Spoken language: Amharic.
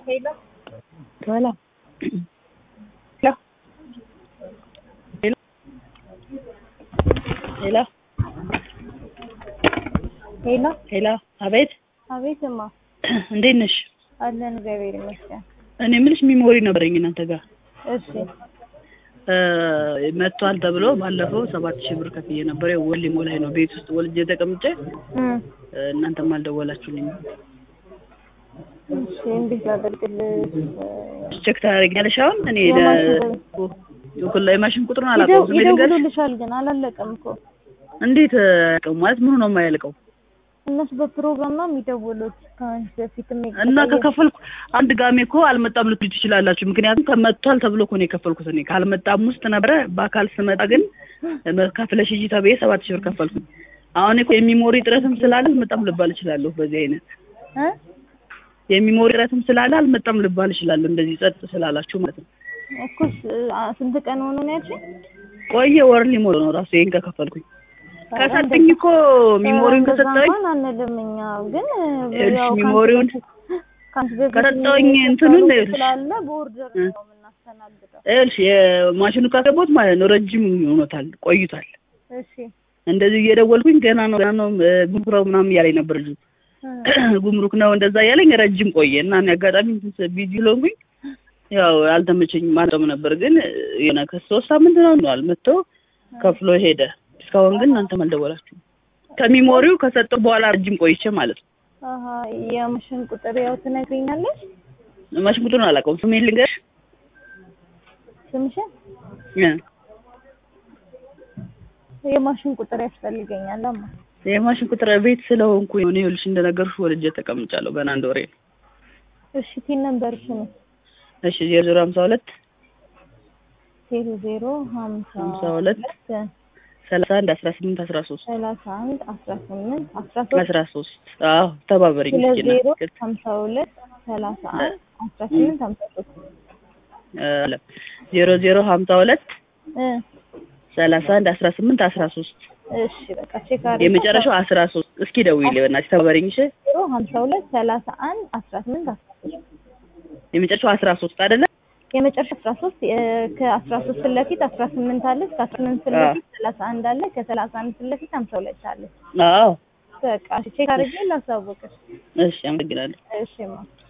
Hello. Hola. Hello. ሄሎ ሄሎ። ሄሎ፣ አቤት፣ አቤትማ እንዴት ነሽ? አለን እግዚአብሔር ይመስገን። እኔ የምልሽ ሚሞሪ ነበረኝ እናንተ ጋር እሺ እ መጥቷል ተብሎ ባለፈው ሰባት ሺህ ብር ከፍዬ ነበር። ያው ወሊሞ ላይ ነው ቤት ውስጥ ወልጄ ተቀምጬ እም እ እናንተም አልደወላችሁልኝም። እሺ እንዴት ላደርግልሽ? ቼክ ታደርጊያለሽ? አሁን እኔ የማሽን ኩላ የማሽን ቁጥሩን አላውቀውም። ዝም ብዬ ልንገርሽ። ይደውሉልሻል ግን አላለቀም እኮ እንዴት አያውቅም ማለት ምኑ ነው የማያልቀው? እነሱ በፕሮግራም ነው የሚደውሉት ከአንቺ በፊት እና ከከፈልኩ አንድ ጋሜ እኮ አልመጣም ልትሉ ትችላላችሁ። ምክንያቱም ከመጥቷል ተብሎ እኮ ነው የከፈልኩት። እኔ ካልመጣም ውስጥ ነበረ። በአካል ስመጣ ግን ከፍለሽ ሂጂ ተብዬ ሰባት ሺህ ብር ከፈልኩኝ። አሁን እኮ የሚሞሪ ጥረትም ስላለ አልመጣም ልባል እችላለሁ። በዚህ አይነት እ የሚሞሪ ጥረትም ስላለ አልመጣም ልባል እችላለሁ። እንደዚህ ጸጥ ስላላችሁ ማለት ነው። እኮ ስ- አ- ስንት ቀን ሆኖ ነው ያልሽኝ? ቆየ ወር ሊሞላ ነው ራሱ ይሄን ከከፈልኩኝ። ከሰጠኝ እኮ ሚሞሪውን እንደዛ ከሰጠኝ እንኳን አንልም እኛ ግን ይኸውልሽ ያው ከአንቺ ሚሞሪውን በፊት- ከአንቺ በፊት ከሰጠሁኝ የሚሰጠው እንትኑን ለውጥ ይኸውልሽ ስላለ በኦርደር ነው የምናስተናግደው። ይኸውልሽ የማሽኑ ካገባሁት ማለት ነው ረጅም ሆኖታል ቆይቷል። እሺ እንደዚህ እየደወልኩኝ ገና ነው ገና ነው እ፣ ጉምሩክ ነው ምናምን እያለኝ ነበር ልጁ እ፣ ጉምሩክ ነው እንደዛ እያለኝ ረጅም ቆየ እና እኔ አጋጣሚ እንትን ቢዚ ስለሆንኩኝ ያው አልተመቸኝም አልጠም ነበር ግን የሆነ ከሶስት ሳምንት ነው ነዋል መጥቶ ከፍሎ ሄደ። እስካሁን ግን እናንተም አልደወላችሁም። ከሚሞሪው ከሰጠው በኋላ ረጅም ቆይቼ ማለት ነው። አሀ የማሽን ቁጥር ያው ትነግሪኛለሽ ማሽን ቁጥሩን አላውቀውም። ስሜን ልንገርሽ ስምሽን? እ፣ የማሽን ቁጥር ያስፈልገኛል አማ የማሽን ቁጥር ቤት ስለሆንኩኝ ነው። እኔ ይኸውልሽ እንደነገርኩሽ ወልጄ ተቀምጫለሁ። ገና አንድ ወሬ ነው። እሺ ቲን ነምበርሽን እሺ ዜሮ ዜሮ ሀምሳ ሁለት ዜሮ ዜሮ ሀምሳ ሀምሳ ሁለት ሰላሳ አንድ አስራ ስምንት አስራ ሶስት ሰላሳ አንድ አስራ ስምንት አስራ ሶስት አስራ ሶስት አዎ ተባበሪኝ ሁለት እስኪ ዜሮ እና ሀምሳ ሁለት ሰላሳ አንድ አስራ ስምንት ሀምሳ ሶስት አለ ዜሮ ዜሮ ሀምሳ ሁለት እ ሰላሳ አንድ አስራ ስምንት አስራ ሶስት እሺ በቃ ቼክ አድርጌ የመጨረሻው አስራ ሶስት እስኪ ደውዪልኝ በእናትሽ ተባበሪኝ እሺ ዜሮ ሀምሳ ሁለት ሰላሳ አንድ አስራ ስምንት አስራ ሶስት የመጨረሻው አስራ ሶስት አይደለ የመጨረሻ አስራ ሶስት ከአስራ ሶስት ፊት ለፊት አስራ ስምንት አለች ከአስራ ስምንት ፊት ለፊት ሰላሳ አንድ አለ ከሰላሳ አንድ ፊት ለፊት ሀምሳ ሁለት አለች አዎ በቃ እሺ ቼክ አድርጌ ላሳወቅሽ እሺ አመሰግናለሁ እሺ ማ